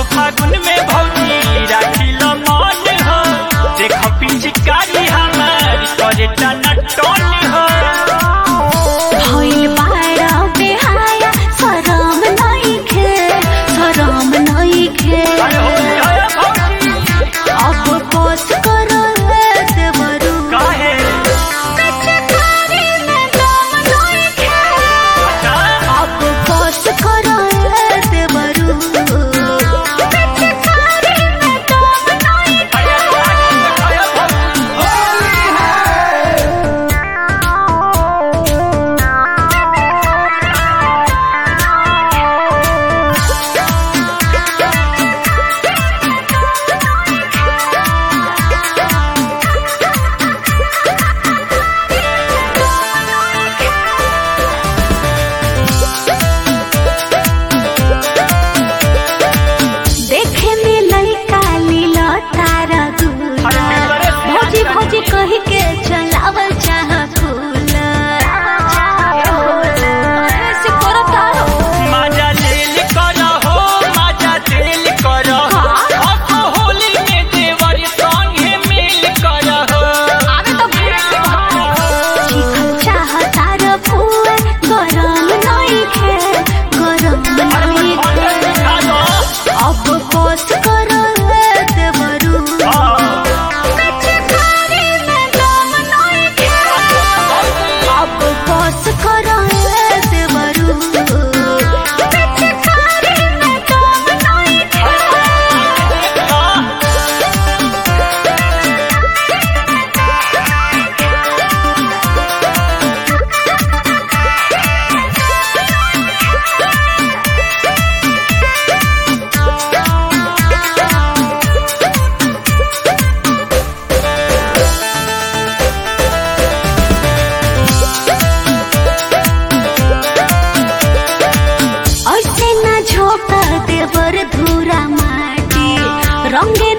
असो फागुन में भौजी राखिल मन हो देख पिचकारी हमार करे टना टन हो भइल बारा बेहाया शरम नइखे शरम नइखे अरे हो गया भौजी अब बस कर देवरू काहे कचकारी में दम नइखे अच्छा अब बस कर देवरू कचकारी में दम नइखे अरे अरे भौजी देखे में लइका लीला तारा दूला भौजी भौजी कह के चलावल चाह कूलर ऐसे करता रहो मजा लेल कर हो मजा लेल कर असो होली में देवर संगे मिल कर हो आवे तो चिकन चाह तारा फुए गरम नइखे गरम नइखे अब बस कर देवरू कचकारी में दम नइखे अब बस कर देवरू कचकारी में दम नइखे ऐसे न झोंका देवर धूरा माटी रंगे